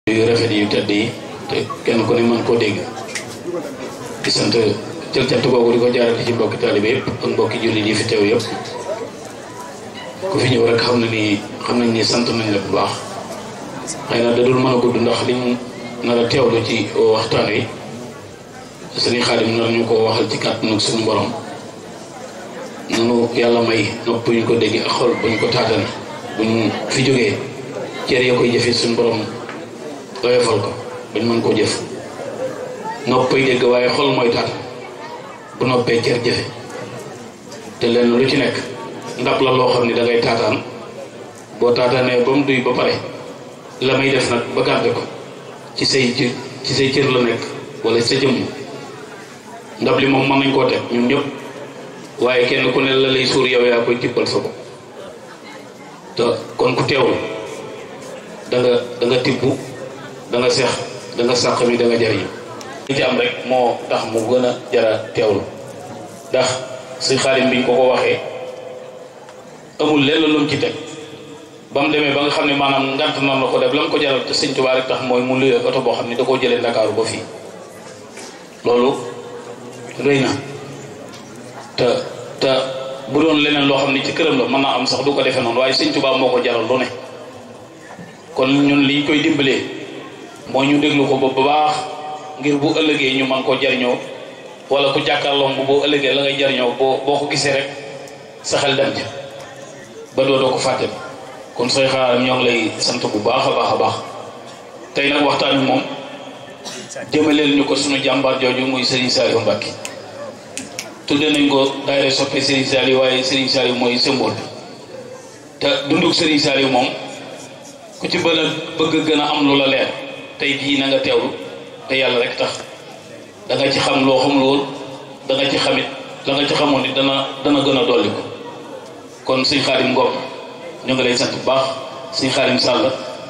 yu rafet yu tedd yi te kenn ku ne mën koo dégg di sant jël cant googu di ko jaarale ci mbokki taalibe yëpp ak mbokki jullit yi fi teew yëpp ku fi ñëw rek xam na ni xam nañ ni sant nañ la bu baax xëy na da dul mën a gudd ndax liñ nar a teewlu ci waxtaan wi sëriñ Xaadim nar ñu ko waxal ci kàttanu suñu borom nanu yàlla may nopp bu ñu ko dégg ak xol bu ñu ko taatane buñ fi jógee cër ya koy jëfee suñu borom doyofal ko bañ mën koo jëf noppay dégg waaye xol mooy taat bu noppee cër jëfe te lenn lu ci nekk ndab la loo xam ne da ngay taataan boo taataanee ba mu duy ba pare la may def nag ba garde ko ci say ci say cër la nekk wala sa jëmm ndab li moom mën nañ koo teg ñun ñëpp waaye kenn ku ne la lay suur yow yaa koy tibbal sa bopp te kon ku teewul da nga da nga tibb da nga seex da nga sàq mi da nga jariñu li ci am rek moo tax mu gën a jara teewlu ndax si xaalim biñ ko ko waxee amul lenn lu mu ci teg ba mu demee ba nga xam ne maanaam ngant noonu la ko def la mu ko jaral te sëñ Tuubaa rek tax mooy mu luyee oto boo xam ne da koo jëlee Ndakaaru ba fii loolu rëy na te te bu doon leneen loo xam ne ci këram la mën naa am sax du ko defee noonu waaye sëñ Tuubaa moo ko jaral lu ne kon ñun liñ koy dimbalee moo ñu déglu ko ba bu baax ngir bu ëllëgee ñu mën koo jariñoo wala ku jàkkaarloom bu boo ëllëgee la ngay jariñoo boo boo ko gisee rek sa xel dem ci ba doo doo ko fàtte kon sooy xaaram ñoo ngi lay sant bu baax a baax a baax tey nag waxtaan wi moom jëmaleel ñu ko sunu jàmbaar jooju muy Serigne Saliou Mbacké tudde nañ ko daayira soppe Serigne Saliou waaye Serigne Saliou mooy symbole bi te dunduk Serigne Saliou moom ku ci bën a bëgg gën a am lu la leer tey jii na nga teewlu te yàlla rek tax da nga ci xam loo xamul woon da nga ci xamit da nga ci xamoon ni dana dana gën a dolli ko kon sëñ Xaadim Ngom ñu ngi lay sant bu baax sëñ Xaadim Sall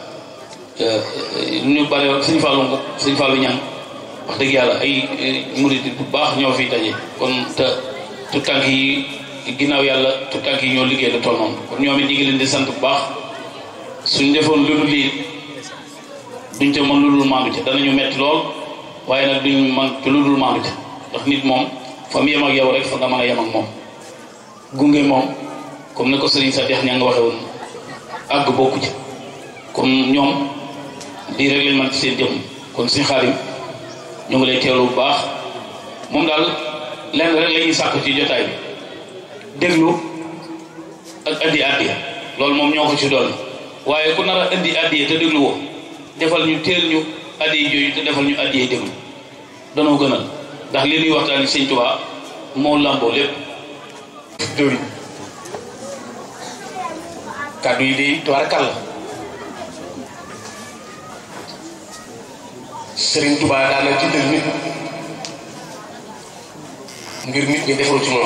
ñu bare sëñ Fallou Ngom sëñ Fallou Ñang wax dëgg yàlla ay murid bu baax ñoo fi daje kon te tout tànk yi ginnaaw yàlla tout tànk yi ñoo liggéey lu toll noonu kon ñoom it ñu ngi leen di sant bu baax suñ defoon lu dul lii duñ ca mën lu dul maandu ca danañu metti lool waaye nag duñ man ci lu dul maandu ca ndax nit moom fa mu yem ak yow rek fa nga mën a yem ak moom gunge moom comme ne ko Serigne sa dex ña nga waxe woon àgg bokku ci comme ñoom lii rek lañ mën ci seen jëm kon suñu xaarim ñu ngi lay teewlu bu baax moom daal lenn rek la ñuy sàkku ci jotaay bi déglu ak andi addiya loolu moom ñoo ko ci doon waaye ku nar a indi addiya te déglu woo defal ñu teel ñu addiya jooju te defal ñu addiya déglu danoo gënal ndax li ñuy waxtaan sëñ Tuubaa moo làmboo lépp jëwriñ kàddu yi day tubaarkal la Sëriñ Tuubaa daana jiital nit ngir nit ñi defaru ci moom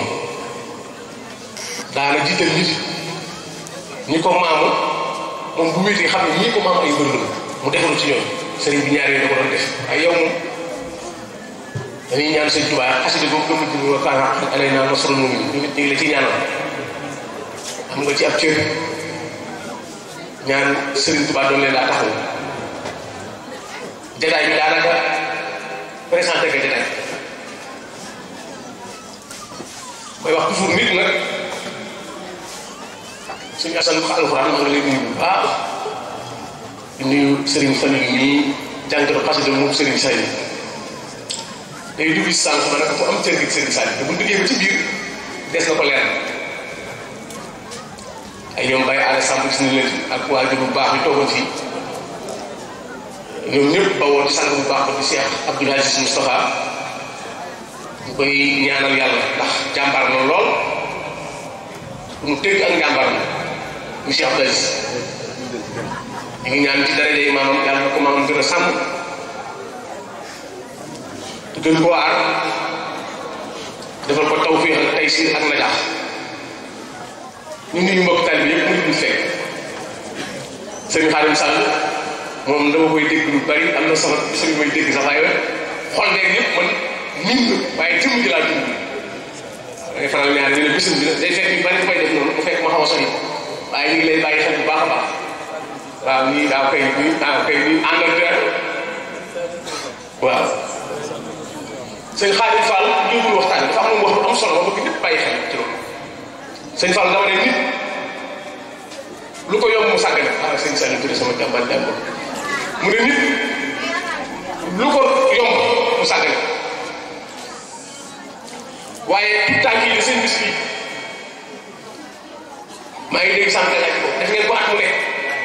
daana jiital nit ñi ko maamu moom bu wéetee xam ne ñii ko maam ay mbër la mu defaru ci ñoom sëriñ bi ñaar yooyu da ko doon def ay yow moom dañuy ñaan sëñ Tuubaa xasida boobu gëm ci wa kaana haqqan alaynaa nasrul mu'miniin ñu ngi la ci ñaanal xam nga ci ab cër ñaan Serigne Touba doon leen daa taxaw jataay bi daanaka présenté ko jataay mooy wax toujours nit nag suñu asan alxuraan maa ngi lay nuyu bu baax di nuyu Serigne Fallou nii jànkatu xasida moom Serigne Say day dugg si sànq ma ne ko am cër gi Serigne Say te bu ñu duggee ba ci biir des na ko leer ay ñoom Baye Allé Samb gis nañ leen ak waajur bu baax bi toogoon fii ñoom ñëpp ba woon sang bu baax ba di Cheikh Abdoul Aziz Moustapha ñu koy ñaanal yàlla ndax jàmbaar na lool bu mu tëgg ak njàmbaar na mu Cheikh Abdoul Aziz ñu ngi ñaan ci daraja yi maamam yàlla na ko maamam gën a sàmm te gën koo aar defal ko tawfiix ak taysiir ak najaax ñu nuyu mbokk taalibe yëpp mu ñu fekk sëriñ Xaadim Sall moom dama koy dégg lu bari am na sama bis koy dégg sax waaye xol beeg yëpp man miin na waaye jëmm ji laa dund da ngay faral ñaar ñu ne bisim bi day fekk yu bari koy def noonu bu fekk ma xaw a sori waaye ñu ngi lay bàyyi xel bu baax a baax waaw nii daaw kay nii daaw kay nii àndal dara waaw sëñ Xaadim Fall jógul waxtaan dafa am lu mu wax lu am solo ma bëgg ñëpp bàyyi xel ci loolu sëñ Fall dama ne nit lu ko yomb mu sàggane ah sëñ Saliou Touré sama jàmbaar jàmbaar mu ne nit lu ko yomb mu sàggane waaye tout temps kii seen bis bi maa ngi dégg sànq laaj ko def ngeen ko at mu nekk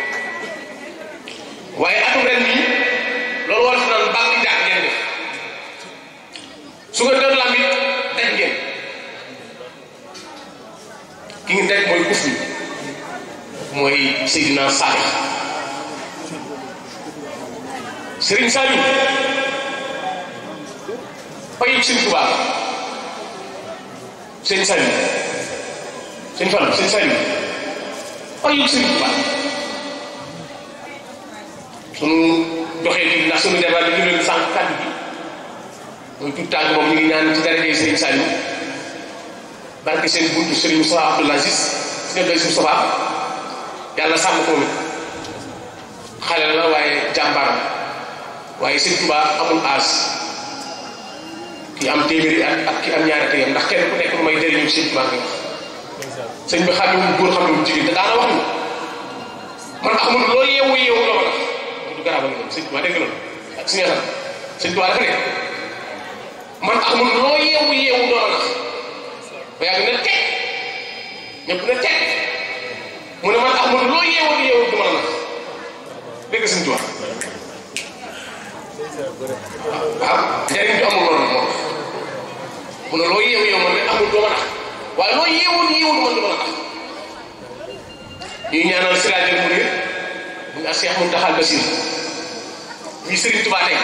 waaye atum ren bii loolu war na naan baax di jàpp ngeen def su ko doon lamb it daj ngeen ki ngi daj mooy kuf bi mooy Seydina Salih Serigne Saliou payib Serigne Touba Serigne Saliou Serigne Fall Serigne Saliou payib Serigne Touba sunu doxee bi ndax sunu débat bi ñu leen sànq kàddu bi muy tout tànk moom ñu ngi ñaan ci darajee Serigne Saliou barke seen buntu Serigne Moustapha Abdoul Aziz si ne doy Moustapha yàlla sàmm ko nit xale la waaye jàmbaram waaye sëñ Touba amul aas ki am téeméeri at ak ki am ñaari at yam ndax kenn ku nekk lu may jëriñu sëñ Touba nga wax sëñ bi xam ne góor xam ne jigéen te daana wax ni man amul loo yeewu yeewu la ma tax du garab ak sëñ Touba dégg loolu ak si nga sëñ Touba dafa ne man amul loo yeewu yeewu doo la nax ba yàgg na teg ñëpp na teg mu ne man amul loo yeewu yeewu du ma la nax dégg sëñ Touba waaw njëriñ bi amul loolu moom mu ne loo yeewu yeewu man de amul doo ma nax waaye loo yeewu yeewu man du ma la nax ñuy ñaanal siraajal mu ne muy ak Cheikh Mountakha Bassir ñuy Serigne Touba tey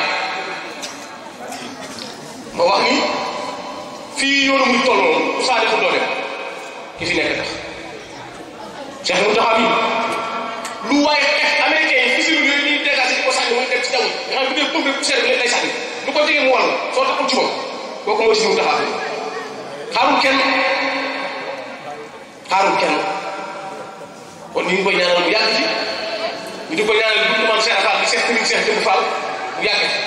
ma wax ni fii yoonu muy toll moom saa defu doo dem ki fi nekk tax Cheikh Mountakha bi lu waaye def américain yi fii si yooyu ñuy dégagé di ko sànni muy dem ci jaww ji nga xam ne bu dee pompe poussière bi lay sànni lu ko jege mu wàll soo taxul ci moom kooku mooy si Mountakha xaarul kenn xaarul kenn kon ñu ngi koy ñaanal mu yàgg ci ñu di ko ñaanal bu ñu maam Cheikh Fall di Cheikh Serigne Cheikh Jëmb Fall mu yàgg ci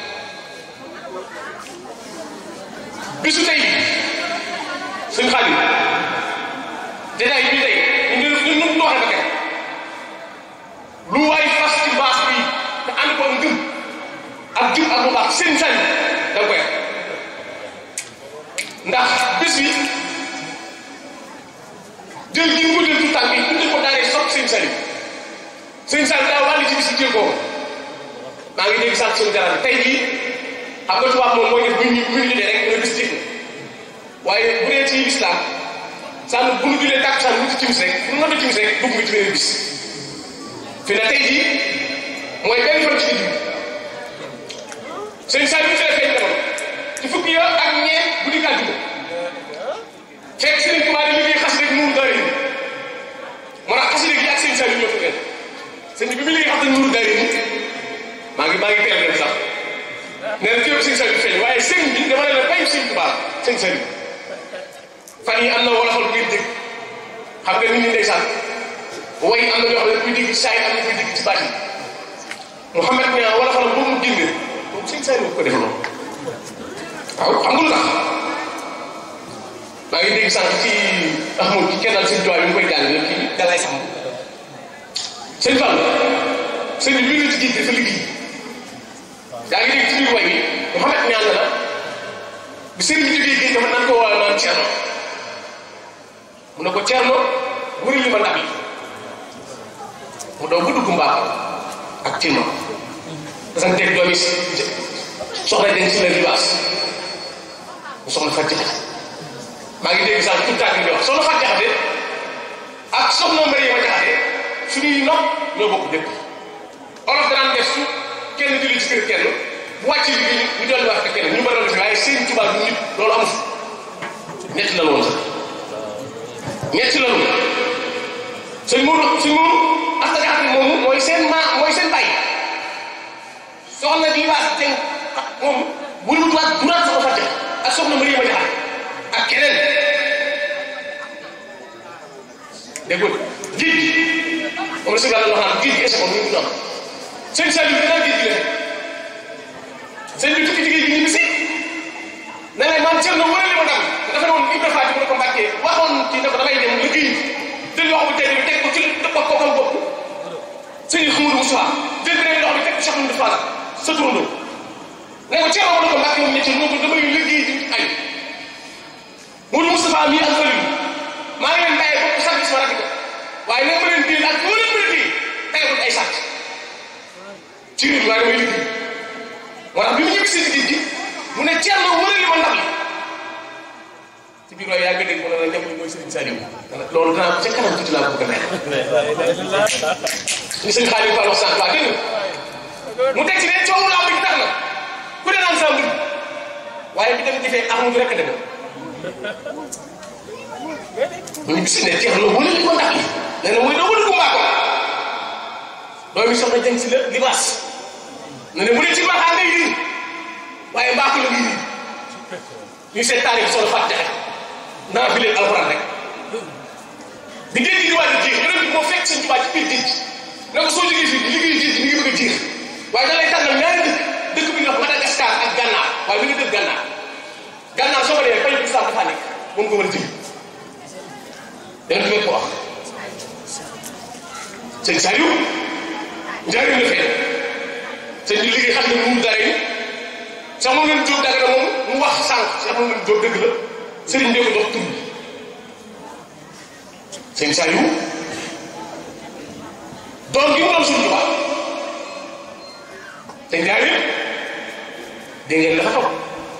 bisu tey suñ xaalis détail bi tey ñu ñu ñu ñu waxee ba kenn lu waay fas ci baas bi te ànd ko ngëm ak jub ak lu baax seen sañ da nga koy ndax bés bi jël gi mu ko jël tout tànk yi tuddee ko daanee sopp seen sañ seen sañ daa wàlli ci bis bi jël ko maa ngi dégg sànq suñu garab tey jii xam nga tubaab moom mooy def bu ñu bu ñu rek nga bis jëf waaye bu dee ci lislaam sànn bu ñu julee tàkk sànn wuti timis rek fu mu noté timis rek dugg nga ci beneen bis fi na tey jii mooy benn fan ci digg sëñ Saliou ci la feeñ demoon ci fukki ya ak ñeent bu di gàddu ko fekk sëriñ Tuubaa di liggéey xas rek nuuru daari ni moo tax xasida gi ak sëñ Saliou ñoo fa feeñ sëñ bi bi liggéey xam ne nuuru daari ni maa ngi maa ngi teel dem sax nee na fépp sëñ Saliou feeñ waaye sëñ bi dama ne la bayu sëñ Tuubaa sëñ Saliou fan yi am na wala xol ngeen dégg xam nga nit ñi ndeysaan way am na ñoo xam ne kuy dégg saay am na kuy dégg ci baat yi Mouhamed ne wala xol boobu mu génne moom sëñ Saliou ko def loolu waaw xam nga lu tax maa ngi dégg sànq ci Ahmad ci kennal sëñ Tuubaa yi mu koy jàng kii dalay sàmm sëñ Fall sëñ bi ñu ci géej dafa liggéey yaa ngi dégg ci biir way bi Mouhamed ñaan la bi sëriñ bi jógee géej dafa nan ko wala naan Cerno mu ne ko Cerno wëri li ma ndab yi mu daw ba dugg mbaax ak ci ma dasanteeg doomi soxna den ci la libaas mu soxna fat jaxate maa ngi dégg sax tout tànk di wax soxna fat jaxate ak soxna Mariama jaxate suñuy nopp ñoo bokk dëkk olof danaan def su kenn julli ci kër kenn bu wàcc liggéey ñu dolli wax ak kenn ñu mën a def waaye seen tubaab du nit loolu amu fi ñetti la woon sax ñetti la woon sëñ Mourou sëñ Mourou asta jaxate moomu mooy seen maa mooy seen bàyyi soxna di baas teg moom bu ñu waat bu naan soxna fàtte ak soxna Mariama jaxate ak keneen déggul géej moom la si yàlla wax naan géej gi échec ñu ngi am sëñ Saliou dinaa géej gi la sëñ bi tukki ci géej gi ñu bisi ne ne man cër na wala li ma dam dafa ne woon Ibra Faati mu ne ko mbàkkee waxoon ci ne ko damay dem liggéey jël loxo bi tey bi teg ko ci dëpp ko kam bopp sëñ Xamadou Moussa jël beneen loxo bi teg ko Cheikh Amadou Fall sa turandoo ne ko cër na ko mbàkkee moom ñetti moo ko damay liggéey ci ay Modou Moustapha mii ak Falilou maa ngi leen bàyyi bopp sax gis ma rafet ko waaye nee ma leen téye ak foo leen mën a téye tey ko ay sàcc ci réew mi waaye damay liggéey moo tax bi mu ñëw si géej gi mu ne Thierno wëral li ma ndam li ci biir waaye yaa ngi dégg mu ne la ndem li mooy Serigne Saliou loolu danaa ko ca kanam tuuti laa bëgg a nekk ni sëñ Xaadim Fall wax sànq waa dégg nga mu teg ci ne coowu laa bi tax na ku ne naan saa mbir waaye bi dem jëfee amuñu rek a demee ñu gis ne Thierno wëral li ma ndam li nee na mooy doo ko dugg Mbacke doomi soxna jëm si la libaas ne ne mu ne ci mbaaxaa ngay yii waaye mbaaxu la ngi nii ñu seet taarix solo fàtte rek naa fi leen alxuraan rek di géej gi di waaj a jeex yonent bi moo fekk seen tubaab ci biir géej ne ko soo jógee fii liggéey géej gi mi ngi bëgg a jeex waaye da lay tànnal ñaari dëkk dëkk bi ñuy wax Madagascar ak Gànnaar waaye mi ngi dëkk Gànnaar Gànnaar soo ko demee bañ bi sax dafa nekk moom ko war a jëli yonent bi ko wax sëñ Saliou njëriñ la fee sëñ bi liggéey xam ne mu dara yi sax moom leen jóob daga na moom mu wax sànq sax moom leen jóob dëgg la sëriñ bee ko jox tur bi sëñ Saliou doom gi mu doon suñu tubaab te njaay yëpp dégg ngeen dafa toog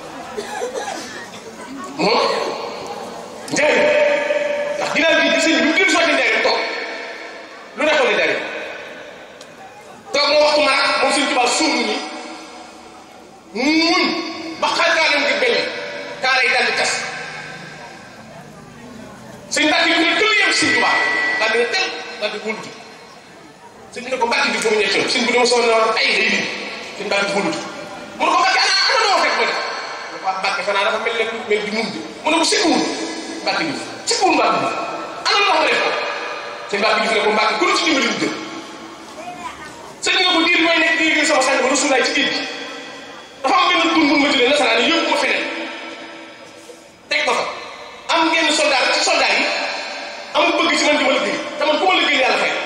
moom njaay ndax ginnaaw gi sëñ bi mu dem sotti njaay toog lu nekkoon ni dari toog moo waxtu maanaam moom suñu tubaab suuf ñi muñ ba xar kaa leen di benn kaa lay daal di kas sëñ mbàkk yi ne tëll yem suñu tubaab daal di ne tel daal di wóolutu sëñ bi ne ko mbàkk bi foofu ñetti sëñ bi dama soxla na ay day bi sëñ mbàkk bi wóolutu mu ne ko mbàkk ana ana noo fekk ba ne waaw mbàkk fanaa dafa mel ne mel di mun bi mu ne ko sikkuwul mbàkk bi sikkuwul mbàkk bi ana lu wax def ko sëñ mbàkk bi fi ne ko mbàkk ku la ci dimbali mu jël sëñ nga ko diir mooy nekk di liggéey sama sànni ba rasulaay ci géej gi dafa am benn dund bu ma jëlee nasaraan yi yóbbu ma feneen teg ko fa am ngeen soldat ci soldat yi am bëgg ci man di ma liggéey te man ku ma liggéey yàlla fay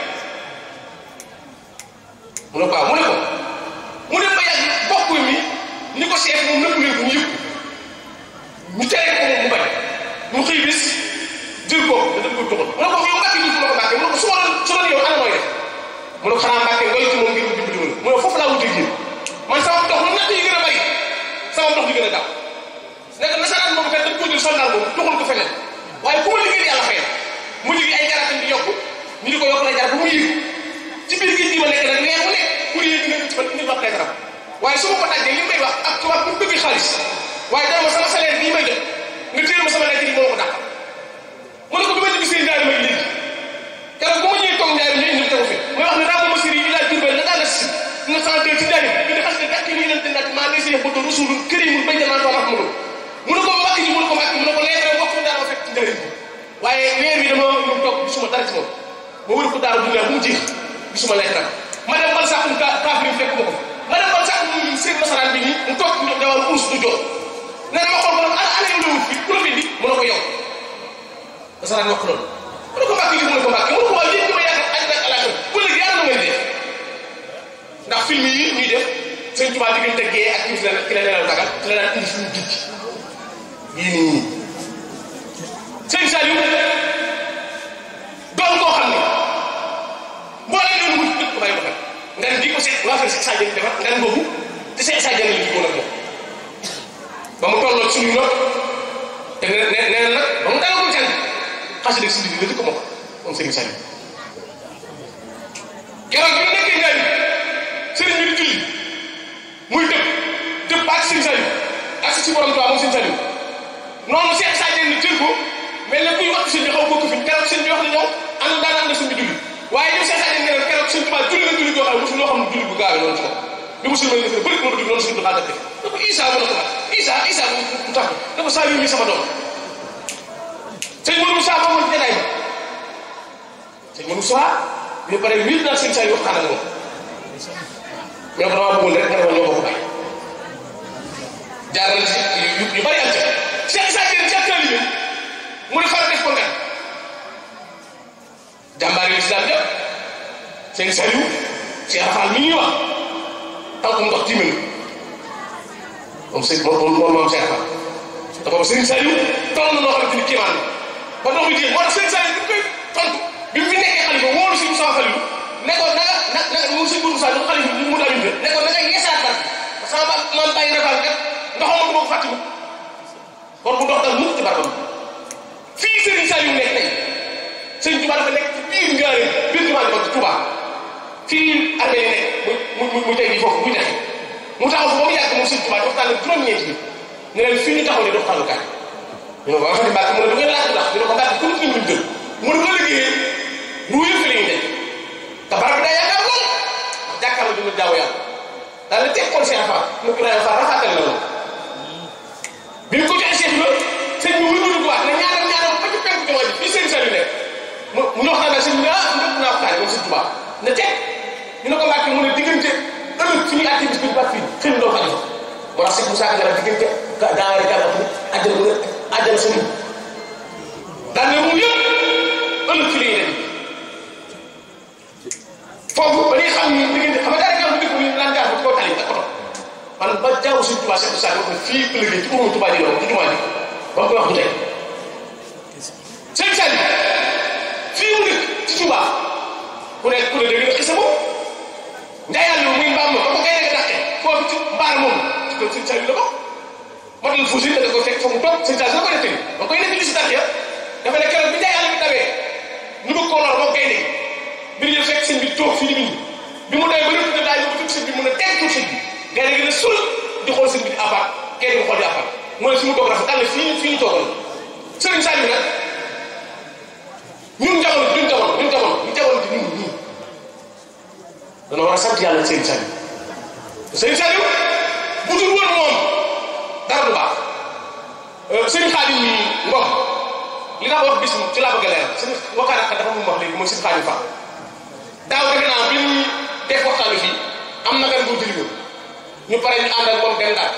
mu ne ko mu ne ko mu dem ba yàgg bokk mi ni ko seet moom nëpp leen ko ñu yëpp ñu tere ko moom mu bañ mu xëy bis jël ko da daf koy toxal mu ne ko yow mbàkk bi mu ne ko mbàkk mu ne ko su ma doon su doon yow ana mooy def mu ne ko xanaa mbàkke ngoy ci moom ngir dimbali dimbali mu ne foofu laa wutee yéen man sama dox lu natt yi gën a bari sama dox di gën a gaaw nekk nasaraan boobu kat dañ ko jël soldat boobu doxal ko feneen waaye ku ma liggéey yàlla fayal mu liggéey ay garab di yokku ñu di ko yokk lay garab bu mu yëg ci biir géej gi ma nekk nag weer mu nekk pour yéen di nga ci indi wax lay garab waaye su ma ko tàggee li may wax ak tubaab bu bëgg xaalis waaye dama ma sama salaire bii may jot nga téel ma sama lekk yi moo ko dàq mu ne ko bi ma ci gisee ndaari may léegi keroog bu ma ñëwee toog ndaari ñu indi tegu fi may wax ne raa ko ma siri yi laa jurbel na daal la si na sant ci daari indi xas ne gàtt yi leen di natt maa ngi see bëgg rasul këriñul bay jamaa too mu mu ne ko mbàkk ji mu ne ko mbàkk mu ne ko leetare mbokk fu daara fekk ci ndaari waaye weer wi dama ñu toog gisuma dara ci moom ma wër ko daara dundee bu mu jeex gisuma leetare ma dem bal sax kaafiri fekk ma ko ma dem bal sax mu seen nasaraan bi nii mu toog ñu dawal uus du jox nee na ma xool ko nag ana ana yow la wut fi ku la fi indi mu ne ko yow nasaraan wax loolu mu ne ko mbàkk ji mu ne ko mbàkk mu ne ko waaye yéen ñi ma yaakaar àddina ak àllaaxira bu léegi yàlla na may def ndax film yi ñuy def sëñ Tuubaa diggante gee ak ki la ki la nelaw dagal ci la daan indi suñu géej yii nii ñii sëñ Saliou doon koo xam ne boo leen doon wut dëkk ko bàyyi ko xel ngan di ko seet waa fee Seex Sadio defar ngan boobu te Seex Sadio la jikkoon ak moom ba mu tolloo suñu nopp te ne ne nee na nag ba mu dalagul jàng xasi dëgg si digg la di ko mokk moom Serigne Saliou keroog bi nekkee ngaay Serigne bi di julli muy dëpp dëpp ak Serigne Saliou ak si borom Tuubaa moom Serigne Saliou noonu Seex Sadio ni jël ko mel na kuy wax sëñ bi xaw bokk fi keroog sëñ bi wax na ñëw ànd daan ànd sëñ bi julli waaye ñoom Seex Sadio ne keroog sëñ Tuubaa julli na julli goo xam ne mosul loo xam ne julli bu gaawee noonu ci ko bi musul mel ne bëri moo ko dig noonu sëñ bi xaaral def da ko Isa mu ne ko Isa Isa mu tax da ko Saliou mi sama doom sëñ Modou Moussa moom ci jataay ba sëñ Modou Moussa ñu pare wéet naa sëñ Saliou waxtaan ak moom ñoo ko damaa bëggoon rek nga ne ma ñoo bokk bàyyi jaaral ci yu yu bari am ca Cheikh Issa Diène ci ak taalibe mu ne far def ko ngan jàmbaar yi islam yëpp sëñ Saliou Cheikh Rafal mi ñuy wax tànkum ndox tiiminu moom sëñ moom moom moom Cheikh Rafal te boobu sëñ Saliou toll na noo xamante ni kéemaan ba ndox mi jéem moo tax sëñ Saliou bi koy tontu bi mu fi nekkee xalifa wóolu si Moussa Falilou ne ko na nga na nga mu sëñ Bourou Moussa xalifa mu mu damin ne ko na nga yeesaat barke sama ba maam bàyyi Rafal kat ndoxam ko boo fàttiwu kon bu ndox dal mukk ci barkam fii Serigne Saliou nekk tey Serigne Touba dafa nekk ci biir ngaare biir jumaa ji ci Touba fii armée yi nekk mu mu mu tey jii foofu muy nexe mu taxaw ba mu yàgg moom Serigne Touba waxtaan ak juróom-ñeenti bi ne leen fii ñu taxaw ne doxtaanu kaay ñu ne ko wax di mbàkk mu ne du ngeen laaj ndax ñu ne ko mbàkk ku nit ñu jël mu ne ko liggéeyee lu yëf la ñuy def te barab bi daa yaakaar lool jàkkaarloo du ñu jaaw yàlla daal di teg kon Cheikh Fall mu ko daan faa rafetal na loolu bi ñu ko joxee Cheikh la sëñ bi wëndu ko waat ne ñaanal ñaanal ba ci penku jumaa ji fii sëñ Saliou nekk mu mu ñu waxtaan ak sëñ bi ah ndëpp naa waxtaan moom sëñ Tuubaa ne teg ñu ne ko mbàkk mu ne diggante ëllëg fi ñuy àtte bis bi baax fii xëy na doo ko def moo tax sëñ Moussa Ka la diggante daa war a jàll ak àjjana mu ne àjjana sëñ daan ne mu yëpp ëllëg fi la ñuy dem foofu ba ñuy xam ni diggante xam nga daal di dëkk ñu naan jaar ci kaw tali ak oto man ba jaaw sëñ Tuubaa sëñ Moussa ko fii ku liggéey ci umu Tuubaa di doon ci jumaa ji ba mu koy wax bu tey sëñ Saliou fii mu dëkk ci Tuubaa ku nekk ku ne dégg nga xisa moom njaayal lu muy mbaam ma ba ko gay rek dàqee foofu ci mbaar moom ci ko sëñ Saliou la ko matal fuusi da ko fekk fa mu toog sëñ Saliou la ko nettali ba koy nekk li si dàq ya dafa ne keroog bi njaayal bi dawee ñu bëgg koo lor moo koy dégg bi ñu fekk sëñ bi toog fii di bind bi mu dee ba rëdd da daay yóbbu sëñ bi mun a teg tuuti sëñ bi gars yi gi ne sul di xool sëñ bi di apaat kenn di xool di apaat mu ne fi mu toog rafet daal ne fii fii ñu toogoon sëriñ Saliou nag ñun jamono ñun jamono ñun jamono ñu jamono di ñun ñii dana war a sant yàlla sëriñ Saliou sëriñ Saliou bu dul woon moom dara du baax sëriñ Xaadim mi ngom li nga wax bis ci laa bëgg a leeral sëriñ waxtaan ak dafa mu wax léegi mooy sëriñ Xaadim Fall daaw defe naa bi ñu def waxtaan wi fii am na gan boo jëli ñu pare ñu àndal moom dem daal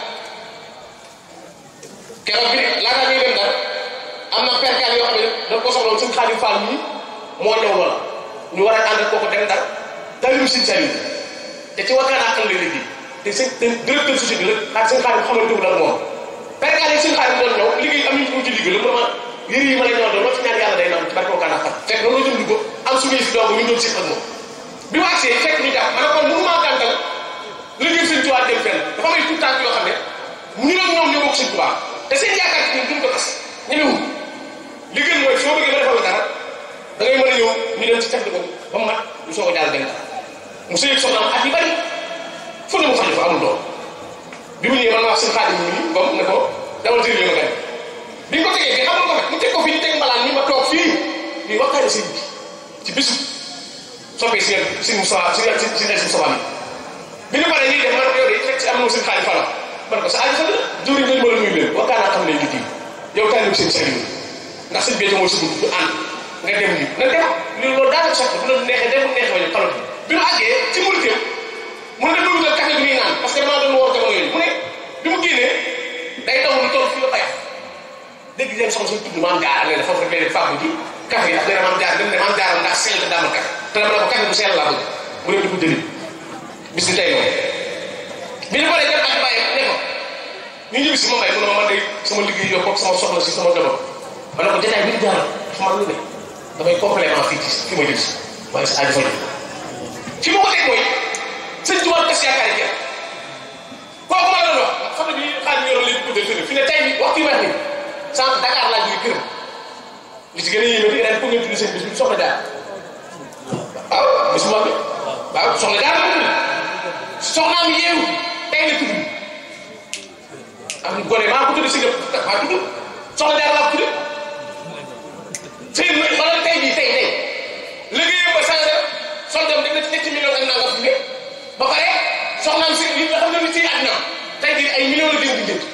keroog bi laata ñuy dem daal am na perkaal yoo xam ne dañ ko soxla woon suñu Xaadim Fall mii moo ñëw loola ñu war a àndal kooku dem daal taalibu Sëñ Saliou te ci wakkaan àqal lay liggéey te sëñ directeur société la xaar sëñ Xaadim xamante wu ak moom perkaal yi sëñ Xaadim doon ñëw liggéey am ñu ko ci liggéey la mu ma yëri yi ma la ñëw doon loo ci ñaan yàlla day nam ci barke wakkaan àqal fekk loolu jëm dugg am suñuy fi doog ñu doon siq ak moom bi mu agsee fekk ñu jàpp ma ne kon mënu maa gàntal liggéey sëñ Tuubaa dem fenn dafa may tout temps yoo xam ne ñu doon ñoom ñoo bokk sëñ Tuubaa te seen yaakaar ci ñun duñ ko tas ñemewul li gën mooy soo bëggee ba defal la dara da ngay mën a ñëw ñu dem ci teg ko ba mu mat ñu soog a jàll dem dara mu sëy soxnaam at yi bari fu ne mu xaju fa amul doom bi mu ñëwee man wax seen xaadim mi ba ne ko dawal tëri ma gan bi ñu ko tegee fii xamul ko fet mu teg ko fii ñu teg mbalaan ni ma toog fii ñuy waxtaane sëñ bi ci bisu soppee si si Moussa si si si si Moussa bi ñu paree ñuy dem man yow de fekk si am na seen xaadim fala man ko sa aji fa la juri ngañ ma la nuyu leen waxtaan naa xam ne liggéey yow tànn seen Saliou ndax sëñ bi mooy suñu du ànd nga dem ni na dem li loolu daanaka soxla bu la neexee dem bu neexee bañ xalot bi mu àggee ci muritéem mu ne dugg nga café bi ñuy naan parce que damaa doon woor jamono yooyu mu ne bi mu génnee day taw lu toll fii la bayax dégg leen soxna suñu tudd maam jaar ne foofu rek leen fàggu ji café yi ndax nee na maam jaar dem ne maam jaar ndax sell daa ma café te dama ne ko café bu sell laa bëgg mu ne di ko jëli bis ni tey noonu bi ñu paree dem ak bàyyi ne ko ñu ñibbi si ma may mu ne ma man de sama liggéey yokk ak sama soxla si sama jamono ma ne ko jotaay bi di jaar dafa man lu ne damay complément fii ci fi ma jëm si waaye si aajo fa ñu fi ma ko teg mooy sëñ Tuubaa tas yaakaar yi kooku ma la doon wax xam ne bi xaaj bi yoroon léegi guddal fi ne tey bi waxtu yi may wax ni sànq Dakar laa jógee këram li ci gën a yéeme di ren pour ngeen tudd seen bis bi soxna jaar waaw bis bu mag bi waaw soxna jaar la tudd soxnaam yeewu tey la tudd am gone maa ko tudd si nga maa tudd soxna jaar laa ko tudd sëy bi xoolal tey bii tey tey liggéeyam ba changé soldam def na ci ñetti millions ak nangam fi ba pare soxnaam si li nga xam ne ni ci àddina tey jii ay millions la jëm di jënd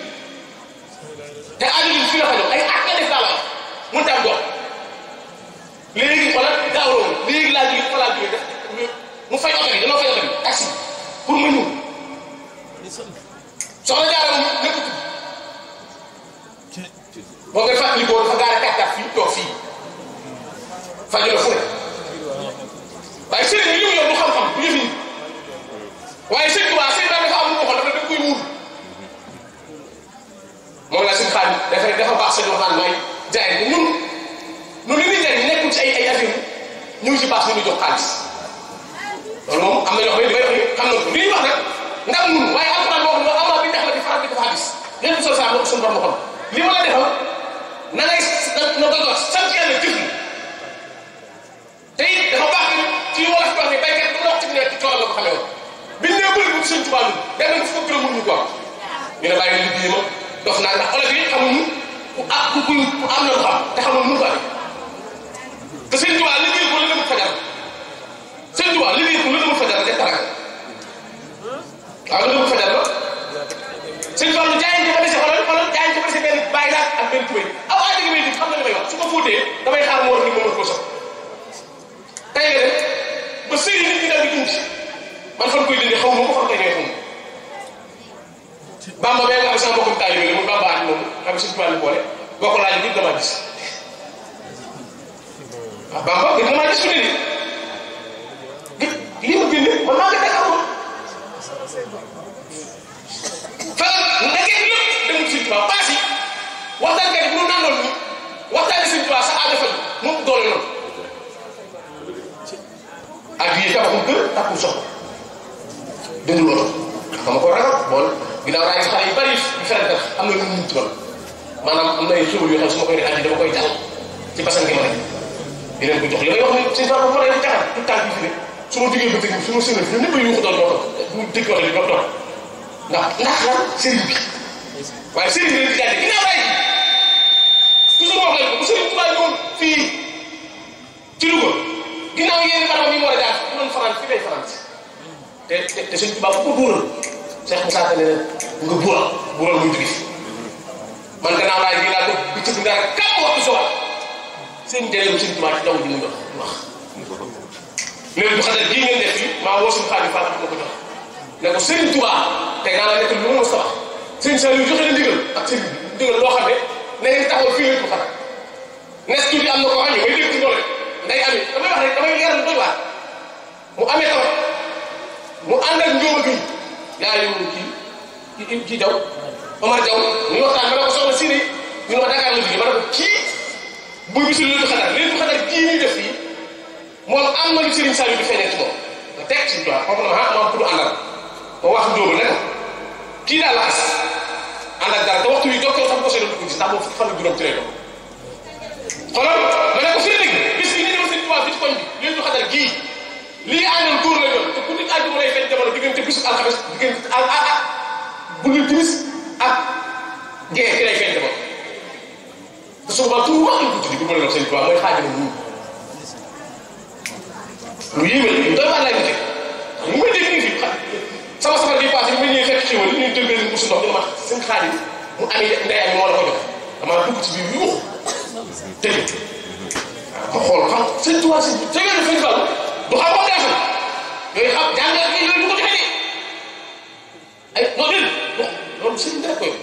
te aaju bi fi la fa jox ay at la def daal la wax mënut a am dox léegi xoolal daawoo léegi laa jógee fa laa jógee def soxna jaara moom lépp boo ngay fàttali boo dafa gaare kàttat fii toog fii faju la fu ne waaye sëriñ yi li mu yor du xam-xam du yëf yi waaye sëñ Tuubaa sëñ daal dafa am lu ko xool dafa daf koy muur moom la suñu xaar dafay dafa baax sëñ wax naan mooy jaay bi ñun ñun li ñuy jaay nekkul ci ay ay affaire ñëw ci baax ñu ñu jox xaalis loolu moom am na ñoo xam ne li may wax ni xam nañ ko li ñuy wax nag ndax ñun waaye alxuraan boo xam ne amaa bi ndax la di faral di ko xaalis léegi sol saa suñu borom xam li ma la defal na ngay na ko jox sant yàlla jëf te it dafa baax ni ci wolof wax ni baykat bu ndox ci nekk ci tool la ko xamee woon biñ nee bëri bu sëñ Tuubaa ñun dem nañ fukk dërëm mënuñu ko am ñu ne bàyyi liggéey ma dox naa ndax olof yi xamuñu ku ah ku ku am na lu xam te xamul mënu ko amee te sëñ Tuubaa liggéey ko la demul fajar sëñ Tuubaa liggéey ko la demul fajar def taraga waaw la demul fajar ba sëñ Fallu jaayante ba dese xoolal xoolal jaayante ba dese benn bàyyi laat ak benn tubéy aw aa dégg may dig xam na li may wax su ko fóotee damay xaar mu war ni moom ko sox tey nga dem ba sëy nit ñi daal di dund man fan koy dindi xaw ma ko fan koy neexum bamba bee nga xam sama mbokkum taalibe la muy bamba at moom xam ne suñu tubaab boole boo ko laajee damaa gis ah bamba gën damaa gis fu ne nii lii ma génne man maa ngi Dakar moom fa ndekee lépp demul suñu tubaab paas yi waxtaan kay bu ñu nandoon ni waxtaane suñu tubaab sa aajo faj moom doole noonu ak yii tabaxul kër takkul soxla dëndul oto dama ko ragal bool ginnaaw raay xale yu bari yu fere tax am na lu mu tural maanaam am na ay xéwal yoo xam su ma koy andi dama koy jàll ci basan gi ma rek di leen ko jox li may wax ni sëñ Fall ma lay jaxal tout temps bi fi ne su ma duggee ba tëgg su ma sënal ñoom ñëpp a yuuxu doon doo toog bu dëgg wax li doo toog ndax ndax lan sëriñ bi waaye sëriñ bi leen di jaay ginnaaw raay toujours wax leen ko bu sëriñ Tuubaa ñëwoon fii ci Louga ginnaaw yéen barabam yi mu war a jaar bu doon fanaan fi lay fanaan si te te te suñ tubaab bu ko buural Cheikh Moussa Ka ne nga buural buural muy jóge fi man gannaaw laay bii laa ko bi tëdd nga rek kàpp waxtu si waat seen njëriñu suñ tubaab ci taw bi mu dox wax léegi bu xasee bii ngeen def fii maa woo suñu xaalis Fall ma ko jox ne ko Serigne Touba tey naa la nekk lu ma mos a wax sëñ Saliou joxe na ndigal ak sëñ bi ndigal loo xam ne na ngeen taxawal fii lañ ko xatal nes tuuti am na koo xam ne may dégg ci doole day amee damay wax rek damay leeral doy waar mu amee tawat mu ànd ak njóoba gi yaa yow kii kii jaw Omar Jaw ñu waxtaan ma ne ko soxla si ne ñu ne ma Dakar la jógee ma ne ko kii buy bisul léegi xatar léegi xatar kii ñuy def fii moom am na lu Serigne Saliou di feeñee ci moom nga teg ci toi kooku na ma ah maam tudd àndal ma wax njóoba ne ko kii daal laxas ànd ak dara te waxtu wi docteur xam ko see doon gis ndax moom fan la juróom ci lay doon xoolal ma ne ko fi dégg bis bi ñu ñëw sëñ Tuubaa fi ci koñ bi léegi xatar gii lii àndoon góor la doon te ku nit àjjuma lay feeñ jamono diggante bisu alxames diggante al a a bu ñu timis ak gee ci lay feeñ jamono te su boobaa tur wax lañ ko tuddi bu ma leen wax sëñ Tuubaa mooy xaajama ñu lu yéeme lu doy waar lay ñu teg ñu may dégg nii fi sama safar bi passé bi ma ñëwee fekk ci woon ñu tëmbee ni busu ndox ñu ma seen xaalis mu amee ndey am moo la ko jox damaa dugg ci biir yuux tëj ma xool xam sëñ Tuubaa sëñ bi sëñ bi Fall du xam ko deesul yooyu xam jàngal yi yooyu du ko joxe ay non déedéet non loolu sëñ bi rek koy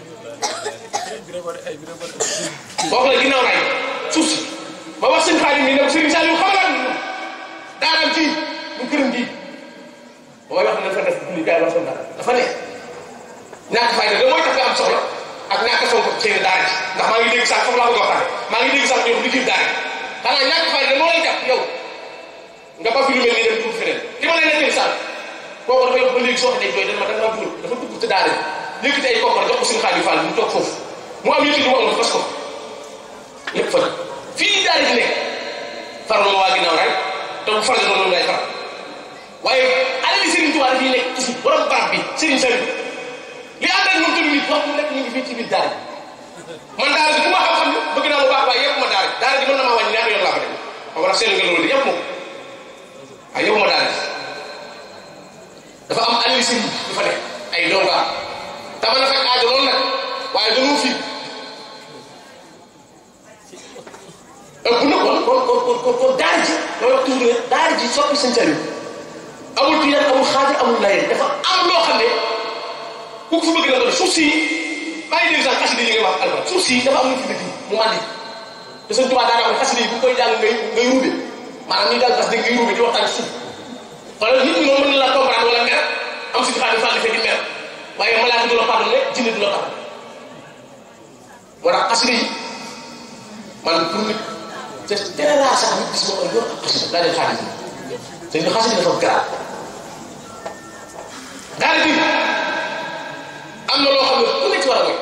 boo xoolee ginnaaw naay suuf si ma wax sëñ Xaadim mi ne ko sëñ Saliou xamal daanam fii mu këram bii ba may wax ne dafa def li gars yi wax dafa dafa ne ñàkk fayda da mooy tax nga am soxla ak ñàkk fonk xëy na daara ji ndax maa ngi dégg sax foofu laa bëgg a waxtaane maa ngi dégg sax ñoom liggéey daara ji xanaa ñàkk fayda moo lay jàpp yow nga ba fi lu mel nii dem dugg feneen ki ma lay nettali sànq kooku dafa yokk ba léegi soo ko dee jooy dana ma danga maa dugal dafa dugg te daara ji yëkkati ay koppar jox ko suñu xaalis Fall mu toog foofu mu am yëkkati mu amul fas ko lépp fa fii daara ji nekk faral ma waa ginnaaw rek te bu faral loolu lay faral waaye alali Serigne Touba dafay nekk ci borom barab bi Serigne Saliou li ànd ak moom tamit nit wax mu nekk ñu ngi fii ci biir daara ji man daara ji bu ma xam-xam ne bëgg naa lu baax waaye yëpp ma daara ji daara ji mën na maa wàññi ñaata yoon laa ko def ma war a seetlu nga loolu de yëpp moom waaye yëpp ma daara ji dafa am alali Serigne du fa nekk ay donga te mën na fekk aajo loolu nag waaye dañoo fi ëpp na kon kon kon kon kon daara ji loolu wax toujours daara ji soppi sëñ Saliou amul tiyaan amul xaadir amul layeen dafa am loo xam ne ku ko fi bëgg na ko def suuf si maa ngi dégg sax xasida yi ngay wax alquran suuf si dafa am lu fi dëkk mu mandi te sëñ Tuubaa daanaka wax xasida yi bu koy jàng ngay ngay ruube maanaam ñuy jàng xasida ngay ruube di waxtaan suuf wala nit ñi moom mën na la comprendre wala mer am suñu xaalis fànn di mer waaye malaaka du la pardonné jinne du la pardonné moo tax xasida yi man pour nit te général sax nit gis ma ko yor ak xasida daa leen xaalis te ñu xasida dafa garaaw daal bi am na loo xam ne ku nekk war a mooy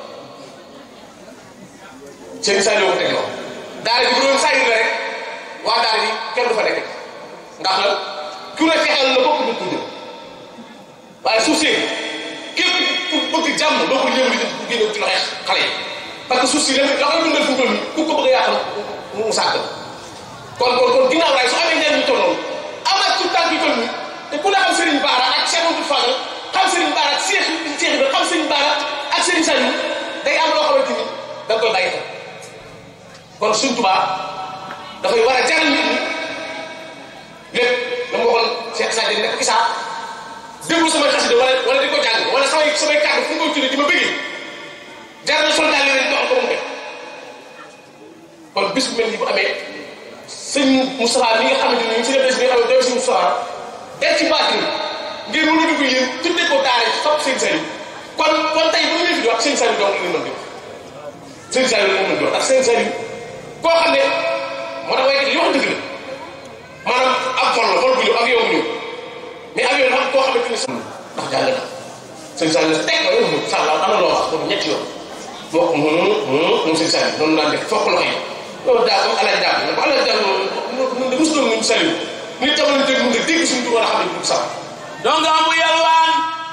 seen saa yoo ko teg loo daara ji bu doon saa yu la rek waa daara ji kenn du fa nekk ndax nag ku ne fexeel la bokk nit ñi waaye suuf si képp ku bëgg jàmm doo ko yëngu di génne ci loxo xale yi parce que suuf si léegi la koy dundal fu mu toll nii ku ko bëgg a yàq mu sàkk kon kon kon ginnaaw raay su amee njëriñ ñu toll noonu amaat tout temps yu toll nii te ku ne xam Serigne Bara ak Cheikh Amadou Fadal xam Serigne Bara ak Cheikh Cheikh bi xam Serigne Bara ak Serigne Saliou day am loo xamante ni da nga koy bàyyi xel kon Sëriñ Tuubaa dafay war a jaral nit ñi lépp la ma waxoon Cheikh Sadio nekk Issa déglu samay xasida wala wala di ko jàng wala samay samay kàddu fu mu koy tuddee di ma bëggee jar na soldat yi leen doxal ko mu def kon bis bu mel ni bu amee sëñ Moustapha mi nga xamante ni si des bi nga xam ne doo si Moustapha def ci baat ni ngir mën a dugg yéen tuddee ko daara ci topp seen sëriñ kon kon tey bu ñu leen fi di wax seen sëriñ donc la ñu mën di seen sëriñ la ñu mën di wax ndax seen sëriñ koo xam ne moo tax waaye li wax dëgg la maanaam ab vol la vol bu ñëw ak yow bu ñëw mais ak yow nag koo xamante ni ndax jàng na sëñ Saliou la teg ko yow moom sax am na loo wax boobu ñetti yoon moo ko moom sëñ Saliou noonu laa def fokk loxo yi loolu daa ko alal daal ne ko alal daal mun de mos doon ñun Saliou nit jamono dégg mun nga dégg suñu tur war a xam ne du sax donc amu yalwaan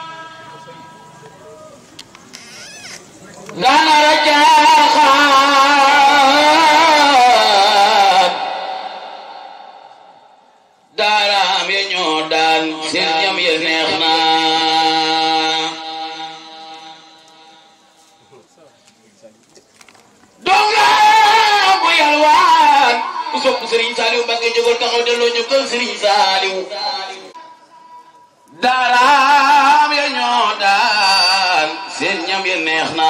daana rajaaxaan daaraam ya ñoo daan seen ñam ya neex na donc amu yalwaan ku sopp Serigne Saliou Mbacké jógal taxaw delloo ñu kër Serigne Saliou daaraam ya ñoo daan seen ñam ya neex na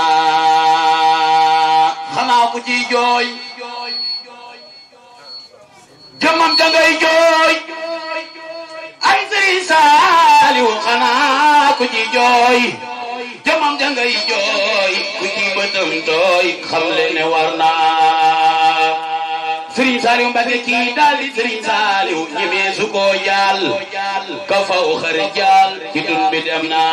xanaa ku ciy jooy jëmmam jangay jooy ay Sëriñ Saaliw xanaa ku ciy jooy jëmmam jangay jooy ku ciy bëtam tooy xam le ne war naa Sëriñ Saaliw Mbàkke kii daal di Sëriñ Saaliw ñemee su ko jaal ka faw xare jaal ci dun bi dem na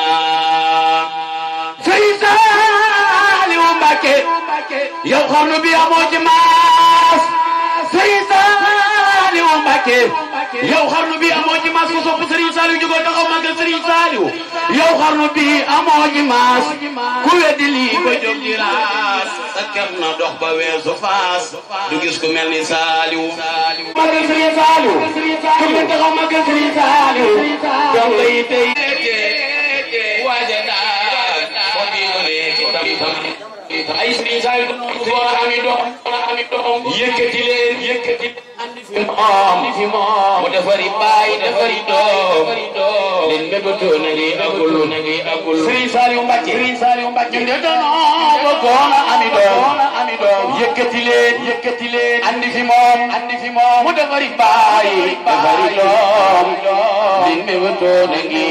Sëriñ Saaliw Mbàkke yow xarnu bi amoo ci maas Sëriñ Saaliw Mbàkke yow xarnu bi amoo ci maas ko sopp Sëriñ Saaliw jógoo taxaw màggal Sëriñ Saaliw yow xarnu bi amoo ci maas ku weddi lii ko jóg di raas sa ker na dox ba weesu faas du gis ku mel ni Saaliw màggal Sëriñ Saaliw ku ngeen taxaw màggal Sëriñ Saaliw donc yi tey waaja daan fo bi ko ne ci tam tam ay Sëriñ Saaliw doon ami doom ami doom yëkkati leen yëkkati andi fi moom fi moom mu defari baay defari doom leen mébétoo na ngi agul na ngi agul Sëriñ Saaliw Mbàkke Sëriñ Saaliw Mbàkke ñu de danoo bëggoon a ami doom ami doom yëkkati leen yëkkati leen andi fi moom andi fi moom mu defari baay defari doom leen mébétoo na ngi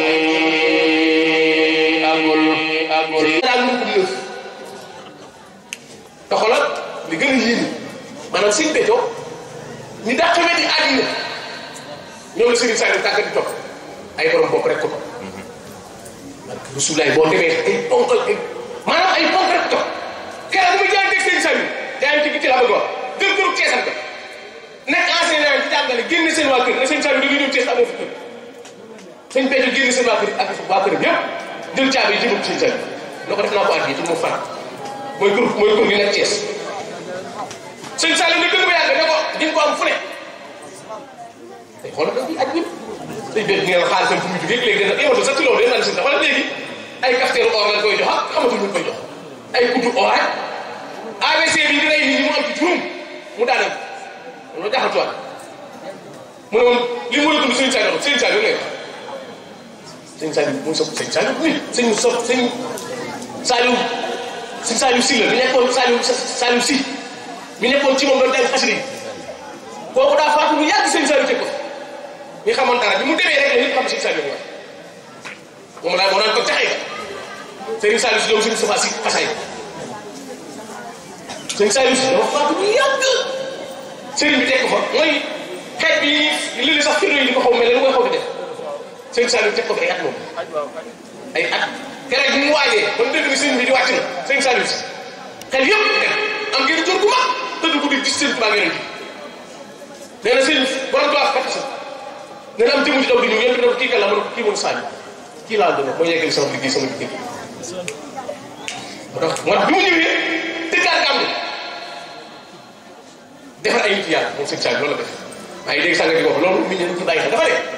agul agul daal lu ko lëf te xoolal li gën a yéeme maanaam sëñ Béthio ñi daa xamee ni àddina ñoom la Serigne Saliou tàggat di topp ay borom bopp rek ko topp man Rasulaay boo demee ay ponk ay maanaam ay ponk rek topp keroog bu muy jaay teg Serigne Saliou jaay ci ci laa bëgg wax gën gënu Ceesal ko nekk enseignant ci jàngale génne seen waa kër ne Serigne Saliou da ngay ñëw Cees amoo fi kër sëñ Béthio génne seen waa kër ak waa këram yëpp jël caabi yi jëmul Serigne Saliou loo ko def naa ko addi te mu fan mooy kër mooy kër gi nekk Thiès sëñ Saliou ne gën ba yàgg ne ko di nga ko am fu ne tey xoolal da ngay aj ñëpp tey béy ngeen xaalisam fu muy jógee léegi dana ématul sax ci loolu day naan seen wala léegi ay cafetière or lañ koy jox ak xamatuñ ñu koy jox ay kuddu or ak AVC bi di rey nit ñi mu am ci juróom mu daaneel mu la jaaxal tuwaat mu ne woon li mu la dund sëñ Saliou sëñ Saliou lay wax sëñ Saliou muy sopp sëñ Saliou nit sëñ sopp sëñ Saliou sëñ Saliou si la mi nekkoon Saliou Saliou si mi nekkoon ci moom doon jàng xasida yi kooku daa faatu lu yàgg sëñ Saliou teg ko ñu xamoon dara bi mu demee rek la nit xam sëñ Saliou wax moom laa moo naan ko taxee sëñ Saliou si doom sëñ Safa si xasay sëñ Saliou si dafa faatu lu yàgg sëriñ bi teg ko fa mooy xeet bi li sax firnde yi di ko xaw mel ne lu koy xaw di def sëñ Saliou teg ko fi ay at moom ay at keroog bi mu waajee ba mu dégg ni sëñ bi di wàcc na sëñ Saliou si xel yëpp dem am ngeen jor gu mag tëdd guddi gis sëñ Tuubaa ngeen ji nee na sëñ borom tubaab fekk si nee na am jëmu ci daw di ñëw yéen ne ko kii kan la ma ne ko kii moom Saliou kii laa doon mooy yeggali sama liggéey sama liggéey moo tax moo tax bi mu ñëwee tëggaat am defar ay nit yàlla moom sëñ Saliou loolu la def maa ngi dégg sànq di ko wax loolu nit ñi dañ ci bàyyi xel dafa ne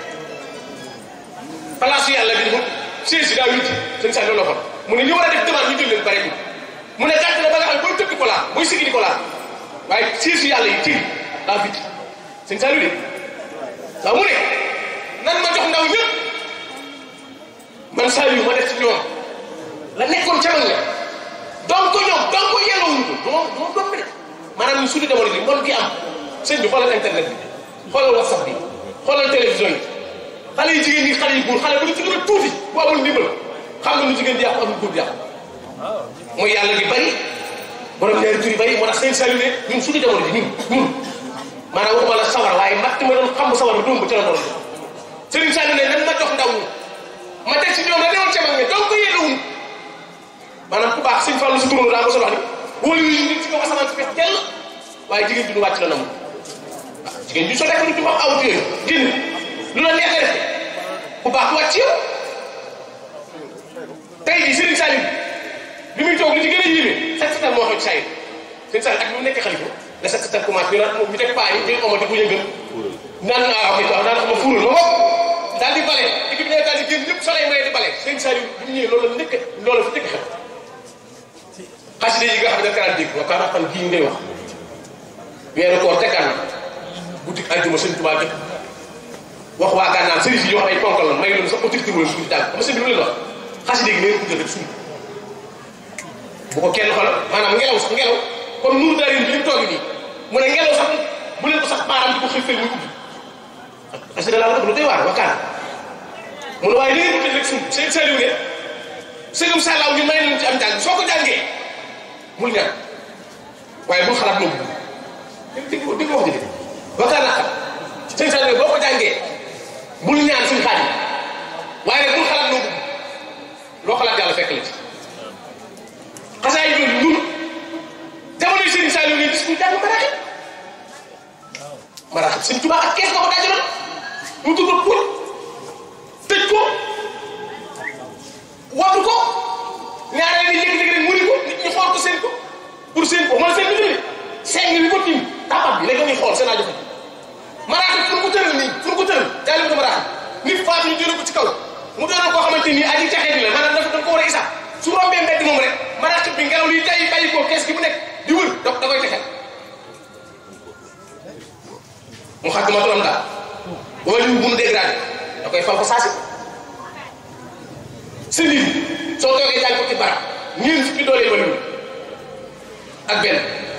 place yàlla bi mu siège si daa witti sëñ Saliou loolu la xool mu ne ñu war a def demande ñu jël leen bare mu ne gàtt na ba nga xam ne booy tëdd ko laal booy siggi di ko laal waaye siège yàlla yi tiir daa witti sëñ Saliou de waaw mu ne nan ma jox ndaw ñëpp man Saliou ma def ci ñoom la nekkoon ca mag la donc ñoom donc yellowuñu ko doo doo doon de maanaam ñu suñu demoon li mbon gi am sëñ bi xoolal internet bi xoolal whatsapp bi xoolal télévision yi xale yi jigéen ñi xale yi góor xale bu ñu ci gën a tuuti bu amul ndimbal xam nga lu jigéen di yàqu amul góor di yàqu mooy yàlla gi bari borom ñaari tur yi bari moo tax sëñ Saliou ne ñun suñu demoon ji ñun ñun maanaam waxuma la sawar waaye matt ma doon xam sawar doom ba ca la doon Serigne Saliou ne nan ma jox ndaw ñi ma teg ci ñoom la newoon ca mag ñi donc yellowuñ maanaam ku baax sëñ Fallou si turandoo daa ko solo wax ni wóolu yi nit ci kaw asamaan si fees tell waaye jigéen bi du wàcc la nam waaw jigéen bi soo nekk du ci wax awut yooyu génn lu la neex nga def ku baax du wàcc yow tey jii Serigne Saliou bi muy toog li ci gën a yéeme set setal moo xew ci saa Serigne Saliou ak bi mu nekk xalifa la set setal commencé ñu naan ñu teg paa yi ñu omati bu yëngal naan ah ok waaw naan ma fuural ma bopp daal di bale équipe bi daal di génn ñëpp soleil may di bale Serigne Saliou bi mu ñëwee loolu la njëkk loolu fi njëkk xew xaside yi nga xam ne da karaan dégg wa kaana xam gii ngay wax weeru koor tegaan na guddi aljuma sëñ Tuubaa gi wax waa gànnaar sëriñ yi yoo xam ay ponkal la may loolu sax autorité wala suñu jàng ama sëñ bi lu leen wax xaside gi nee ko jël rek suñu bu ko kenn xoolal maanaam ngelaw sax ngelaw comme nuur daari bi ñu toog nii mu ne ngelaw sax bu leen ko sax baaraam di ko xëy muy ubbi xaside laa la lu doy waar wa kaana mu ne waaye nee ko jël rek suñu sëñ Saliou ne sëgam sàllaaw ñu may nañ ci am jàng soo ko jàngee bul ñaan waaye bul xalaat loolu dégg nga dégg nga wax ji de waxtaan naa xam sëñ Saliou boo ko jàngee bul ñaan suñu xaaj waaye nag bul xalaat loolu loo xalaat yàlla fekk la ci xasaa yi loolu ñun jamono yi sëñ Saliou ne gis ñu jàng maraaxib maraaxib sëñ Tuubaa ak kees nga ko daajaloon mu tudd ko pour tëj ko watu ko ñaareel ni léegi-léegi rek muri ko nit ñi xool ko seen ko pour seen ko man seen bi dëgg seen bi ko tiim tapat bi léegi ñuy xool seen aajo fa maraaxib fu ko tëral nii fu ko tëral jaay ko maraaxib nit faatu ñu jëlee ko ci kaw mu doon koo xamante ni aji caxee bi la maanaam dafa dafa ko war a isa su rombee mbedd moom rek maraaxib bi ngelaw liy tay bàyyi ko kees gi mu nekk di wër da da koy texel mu xàgg ma turam daal wala ñu bu mu dégradé da koy fal ko saasi sa nit soo toogee jàng ko ci barab ñeent fukki doole yi wala ak benn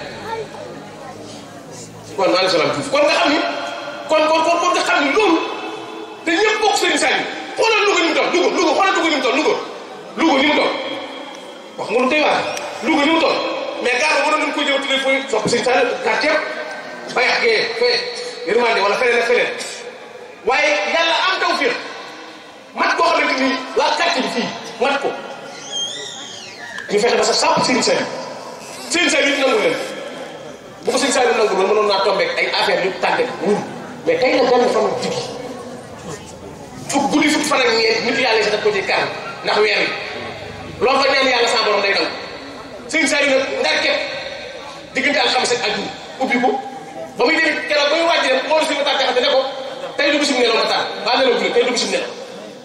kon maa ngi salaam tuuti kon nga xam ni kon kon kon kon nga xam ni loolu te ñëpp bokk sëriñ Saliou xoolal Louga ni mu toll Louga Louga xoolal Louga ni mu toll Louga Louga ni mu toll wax nga lu tey waar Louga ni mu toll mais gars ba mënoon nañu ko jëw tuddee fooy sopp sëriñ Saliou quartier bayax gee fee yërmande wala feneen ak feneen waaye yàlla am taw fiir mat koo xamante ni waa quartier bi fii mat ko ñu fexe ba sa sàpp sëriñ Saliou sëriñ Saliou it nangu leen bu ko sëriñ Saliou nangu loolu mënoon naa tombeek ay affaire yu tàggat wul mais tey la benn fan diggi fukk guddi fukk fan ak ñeent nit yàlla yi sa daf ko ci karam ndax weer wi loo fa ñaan yàlla sa borom day daw sëriñ Saliou nag ndar képp diggante alxames ak àjjuma ubbi ko ba muy demee keroog ba muy wàcc dem xool si ma taal jaxate ne ko tey du bisum nelaw ma taal waa nelaw bu tey du bisum nelaw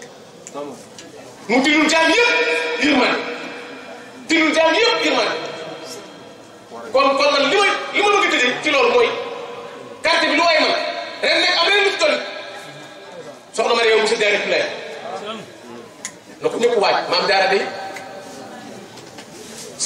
mu tinul jaam yëpp yërmande tinul jaam yëpp yërmande kon kon man li ma li ma bëgg a tëjee ci loolu mooy carte bi lu waay man ren nekk am ren lu ci toll soxna ma yow monsieur Diarra Poulaye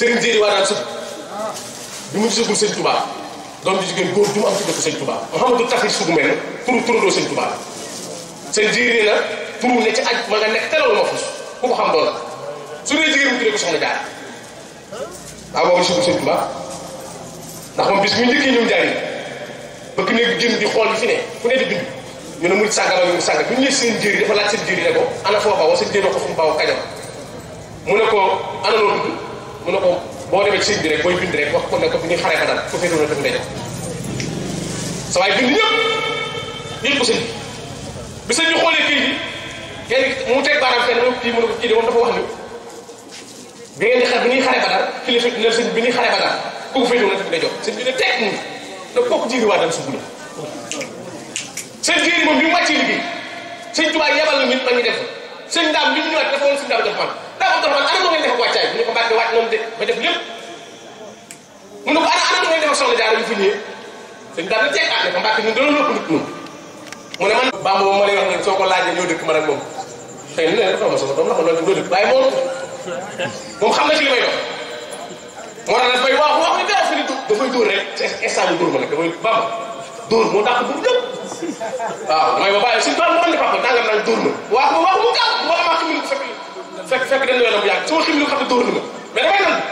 Serigne Jéeri waa daan sëb bi mu gisagul sëñ Touba doom ji jigéen góor du mu am ci dëkk sëñ Touba Mouhamadou Taxir sugu mel ne turu turandoo sëñ Touba sëñ Jéeri na turu ne ci aj ma nga nekk telawul ma fus ku ko xam doon su dee jigéen mu tuddee ko soxna jaar waaw boobu gisagul sëñ Touba ndax moom bis bu njëkkee ñëw jaay bëgg ne génn di xool yi fi ne ku ne di bind ñu ne murid sàngam ak murid sàngam bi ñu nee seen jéeri dafa laaj seen jéeri ne ko ana foo bawoo seen jéeri ko fu mu bawoo kajoor mu ne ko ana loo tudd mu ne ko boo demee ci sëñ bi rek booy bind rek wax ko ne ko bi ñuy xaree ba dal ku féetewul na ndey sa waay bind ñëpp yëpp ko sëñ bi bi sëñ bi xoolee kii bi kenn mu teg baaraam fenn moom kii mu ne ko kii de moom dafa wax ni bi ngeen di xar bi ñuy xaree ba dal kilifa ne sëñ bi ñuy xaree ba dal ku féetewul na ndey jox sëñ bi ne teg mu ne kooku jiiri waa dal sugu la seen jéeri moom bi mu wàccee liggéey sëñ Tuubaa yebal na nit ma ngi def sëñ daam bi mu ñëwaat dafa woon sëñ daam jox man daa ko jox man ana ngeen def ak wàccaay bi ñu ko mbàkke wàcc noonu de ba def lépp mu ne ko ana ana ngeen def ak soxna jaara yu fi ñëwee sëñ daam ne teg ah ne ko mbàkke ñun dana lëpp nit ñun mu ne man baa moom ma lay wax ne soo ko laajee ñoo dëkk man ak moom xëy na ne dafa ma sama doom la ko loolu ñoo dëkk waaye moom moom xam na ci li may dox moo tax dafay wax wax ni dara fi ni dafay dóor rek ci instant bi dóor ma nag dafay bam dóor moo dàq dóor ñëpp waaw damay ba bàyyi suñu tool moo andi papa nangam naan dóor ma wax ma wax mu gaaw moo amaa ximil bu fekk fekk fekk dañ yoonam bu yàgg sama ximil xam ne dóor na ma mais damay nan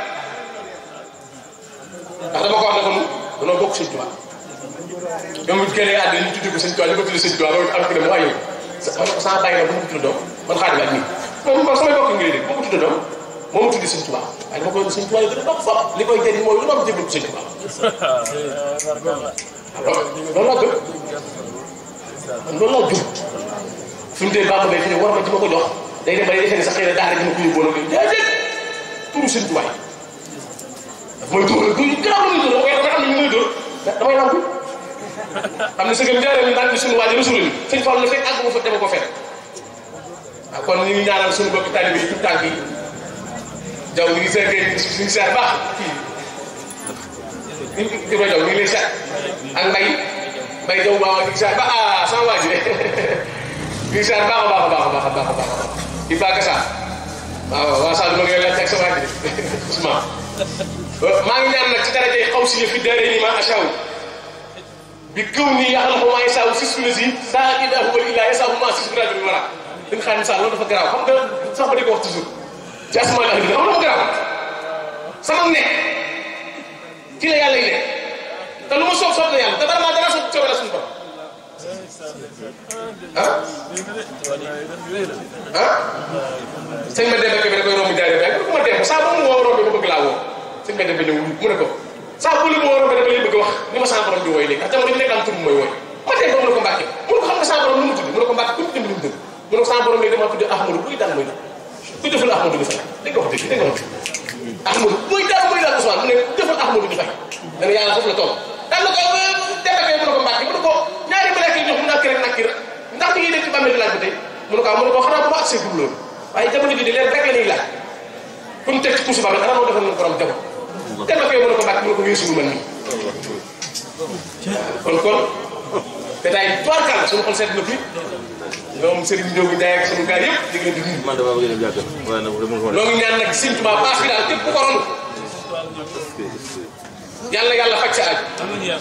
ndax dama ko wax ne kon danoo bokk sëñ Tuubaa même bu keneen àddina ñu tuddee ko sëñ Tuubaa ñu ko tuddee sëñ Tuubaa loolu am ko dem waa yow ma ne ko sama bàyyi na bu ma ko tuddee doom man xaadim ak nii moom kon samay bokk ngay dégg bu ma ko tuddee doom moo ma tuddee sëñ Tuubaa waaye dama koy sëñ Tuubaa yi gën a dox fop li koy jëriñ mooy lu ma am jëbal ko sëñ Tuubaa loolu laa gëm loolu laa jub fi mu dee baax bay fi ne war ma ci ma ko jox day dem ba day defee ne sax xëy na daara ji ma ko yóbboon ak déedéet turu sëñ Tuubaa yi daf may dóor du garaaw la muy dóor dama koy xam ne ñu may dóor damay nangu xam ne sëgam jaaree ñu naan suñu waaj rasul ni sëñ Fall la fekk àgg ma fa dama ko fekk waaw kon ñu ngi ñaanal suñu bokki taalibe yi tout tànk yi jaw ñu ngi seetee suñu seet baax kii ñu ngi di ko jaw ñu ngi lay seet ak mbay mbay jaw baax ñu ngi seet ba ah sama waa ji de ñu ngi seet baax a baax a baax a baax a baax a baax di baax sa waaw waa Sall ma ngi lay laaj ak sa waa ji Ousmane maa ngi ñaan nag ci daraje xaw si fi dare ni ma achaw bi këw nii yaxal ko maa ngi saaw sis fi la si saa i daa huwa illaa yasaahu maa sis rajo bi mara dañ xam ne saa loolu dafa garaaw xam nga sax ba di ko wax toujours ci asmaa la xam dafa garaaw sama nekk ci la yàlla yi nekk te lu ma soob soob na yàlla te dara maa dara soob coobee la suñu borom ah ah sëñ ma demee bi da koy romb jaaree rek bu ma dem saa ba mu woo romb ba bëgg laa woo sëñ ma demee ñëw mu ne ko saa bu li mu woo romb dafa lay bëgg wax ni ma saa borom di wooy léegi ndax jamono ji nekk am tur mooy wooy ma dem ba mu ne ko mbàkke mu ne ko xam nga saa borom nu mu tudd mu ne ko mbàkke ku mu tudd lu mu tudd mu ne ko saa borom léegi dama tudd Ahmadou buy daan mooy ku deful Ahmadou di fay dégg nga wax dëgg dégg nga wax Ahmadou buy daan mooy daan Ousmane mu ne ku deful Ahmadou di fay dana yàlla foofu la toll daan na ko demekee mu ne ko mbàkke mu ne ko ñaari malaaka yi jox mu nakki rek nakki rek ndax ñu ngi def ci bàmmeel di laaj ba tey mu ne ko mu ne ko xanaa bu ma accès gul loolu waaye jamono ji di leen rek la ñuy laaj fu mu teg ci kuusu bàmmeel xanaa moo defal na borom jamono demekee mu ne ko mbàkke mu ne ko weesu man nii kon kon détail tubaarkàlla suñu xol seet na fi ñoom Serigne Ndiogu Ndiaye ak sunu gaay yëpp di leen di nuyu. man damaa bëgg a dem jàkka waaye nag demul ma ñoo ngi ñaan nag Sëñ Tuubaa paas bi daal képp ku ko ron yàlla yàlla faj sa aaj.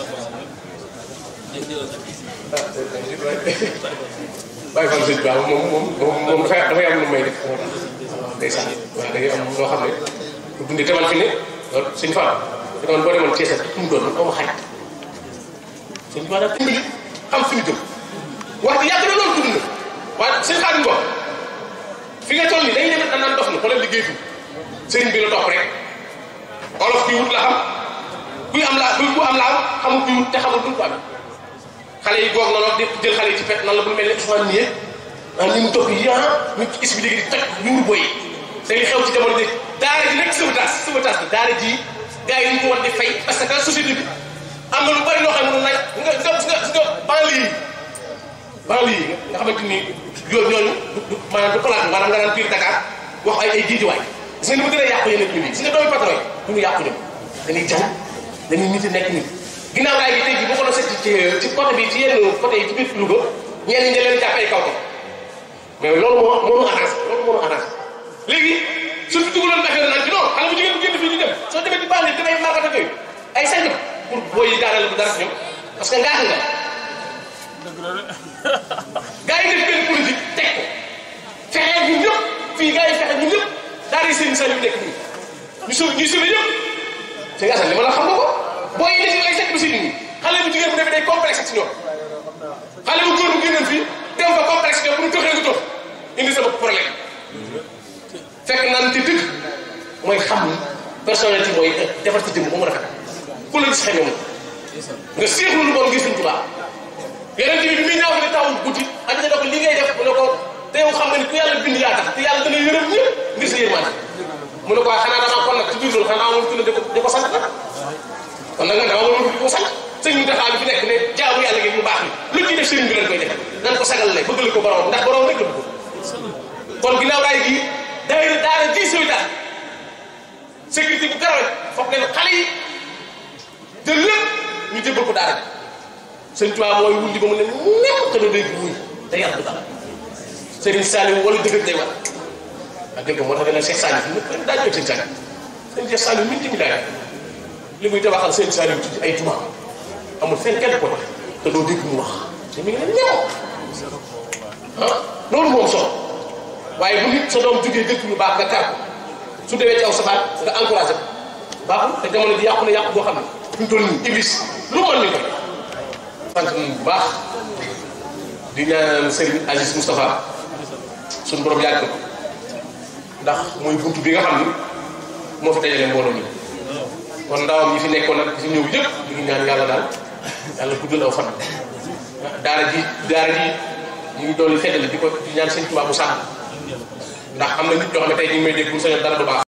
bàyyi fan Sëñ Tuubaa moom moom moom moom dafay dafay am lu may def day sax waaw da ngay am loo xam ne bu dundee demal fi ne loolu Sëñ Fall da nga boo demoon Thiès ak mu doon man aw ma xarit Sëñ Tuubaa daal dimbali xam fi ñu jëm wax di yàgg na loolu tudd na waaye sëñ Xaadim ko fi nga toll nii dañuy dem danaan dof na xoolal liggéey fi sëriñ bi la topp rek olof kuy wut la xam kuy am la kuy ku am la am xamul kuy wut te xamul duñ ko am xale yi goog na di jël xale yi ci fet nan la bu mel ne Ousmane nii ah ni mu topp yi ah ñu ci expliqué di toj yuur boy te li xew ci jamono ji daara ji nekk sauvetage sauvetage bi daara ji gars yi ñu ko war di fay parce que société bi am na lu bari loo xam ne nag nga nga nga nga banlieue yi banlieue yi nga xamante ni yooyu ñooñu du maanaam du palaat maanaam nga naan biir Dakar wax ay ay jiijiwaay gis nga ni mu gën a yàqu yeneen ñu lii gis nga doomi patron yi du ñu yàqu ñoom dañuy jàng dañuy nit nekk nit ginnaaw gaay gi tey jii boo ko doon seet ci ci côté bi ci yenn côté yi ci biir Louga ñenn ñi da leen jàpp ay kaw ko mais loolu moo moo ñu arrangé loolu moo ñu arrangé léegi suñu dugaloon affaire naan ci non xale bu jigéen bu génn fii ñu dem ay sañ pour booy yi daaneel bu dara si ñoom parce que ngaaka nga gars yi def benn politique teg ko fexe ñun ñëpp fii gars yi fexe ñun ñëpp daal di seen sañ yu nekk nii ñu sauvé ñu sauvé ñëpp te nga li ma la xam nga ko booy yi def ay sekk bi si nit ñi xale bu jigéen bu defee day complexe ci ñoom xale bu góor bu génnoon fii dem fa complexe ñoom bu ñu toxee nga tox indi sa bopp problème fekk naan ci dëgg mooy xam ni personnalité mooy defar ci jëmm ba mu rafet ku la gis xamee moom nga seexlu lu bon gis suñ tubaab yeneen bi bi muy ñaaw ne tawul guddi ak ne ko li ngay def mu ne ko te yow xam nga ni ku yàlla bind yaa tax te yàlla dana yërëm ñëpp ngir sa yërmande mu ne ko waaye xanaa damaa kon nag ci biir loolu xanaa amoon tudd di ko di ko sant nag kon nag man dama amoon di ko sant sëñ bi taxaw bi fi nekk ne jaamu yàlla ngeen mu baax ni lu ci def sëriñ bi lañ koy def nan ko sagal lay bëggal ko borom ndax borom rek la bëgg kon ginnaaw raay gii daayira daara ji sooy daal sécurité bu garawe foog leen xale yi te lépp ñu jébbal ko daara ji sëñ Tuubaa mooy wulli ba mu ne nem te doo dégg wuy te yàlla du dara Serigne Saliou wala dëgg day war ak dëgg moo tax dana Cheikh Saliou ñëpp daa jóg sëñ Saliou sëñ Cheikh Saliou min timi daay li muy tabaxal sëñ Saliou ci ay tubaab amul fenn kenn ko tax te doo dégg mu wax te mi ngi ne ñeew ah loolu moom solo waaye bu nit sa doom jógee dëkk lu baax nga kar ko su demee ci aw safaat nga encouragé ko baaxul te jamono ji yàqu na yàqu boo xam ne fi mu toll nii iblis lu mën ñu ko sant nañu bu baax di ñaanal Serigne Aziz Moustapha suñu borom yàgg ko ndax mooy buntu bi nga xam ni moo fi dajale mbooloo mi kon ndawam yi fi nekkoon nag fi ñëw yëpp ñu ngi ñaan yàlla daal yàlla guddal aw fan daara ji daara ji ñu ngi doon feddali di ko di ñaan sëñ Tuubaa mu sàmm ndax am na nit ñoo xam ne tey ñu ngi may dégg bu sañoon dara du baax